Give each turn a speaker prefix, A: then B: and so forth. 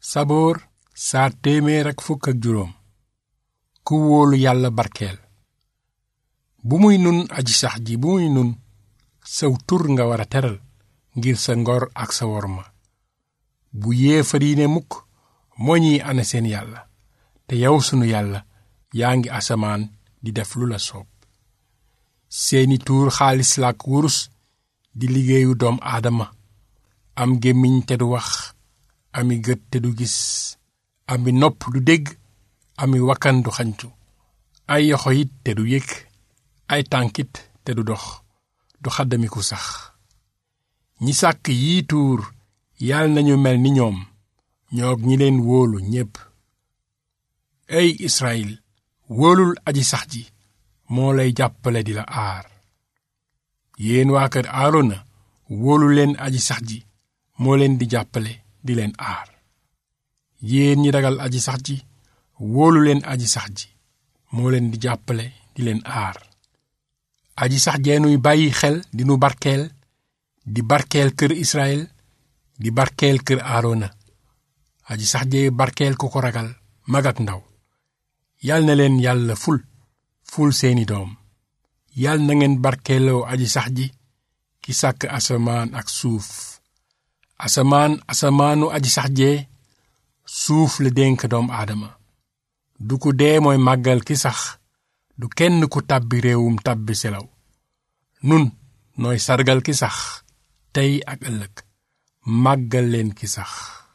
A: saboor saar téeméer ak fukk ak juróom ku wóolu yàlla barkeel bu muy nun aji sax ji bu muy nun saw tur nga war a teral ngir sa ngor ak sa worma bu yéefar yi ne mukk moo ñiy ana seen yàlla te yow sunu yàlla yaa ngi asamaan di def lu la soob seeni tuur xaalis la ak wurus di liggéeyu doom aadama am gémmiñ te du wax ami gët te du gis ami nopp du dégg ami wakkan du xañtu ay yoxo it te du yëg ay tànkit te du dox du xaddamiku sax ñi sàkk yii tuur yàlla nañu mel ni ñoom ñoog ñi leen wóolu ñépp ey Israyil wóolul aji sax ji moo lay jàppale di la aar yéen waa kër Aarona wóolu leen aji sax ji moo leen di jàppale di leen aar yéen ñi ragal aji sax ji wóolu leen aji sax ji moo leen di jàppale di leen aar aji sax jeenuy bàyyi xel di nu barkeel di barkeel kër Israyil di barkeel kër Aarona aji sax jee barkeel ku ko ragal mag ak ndaw yal na leen yàlla ful ful seeni doom yal na ngeen barkeeloo aji sax ji ki sàkk asamaan ak suuf asamaan asamaanu aji sax jee suuf la dénk doom aadama du ku dee mooy màggal ki sax du kenn ku tàbbi réewum tàbbi selaw nun nooy sargal ki sax tey ak ëllëg màggal leen ki sax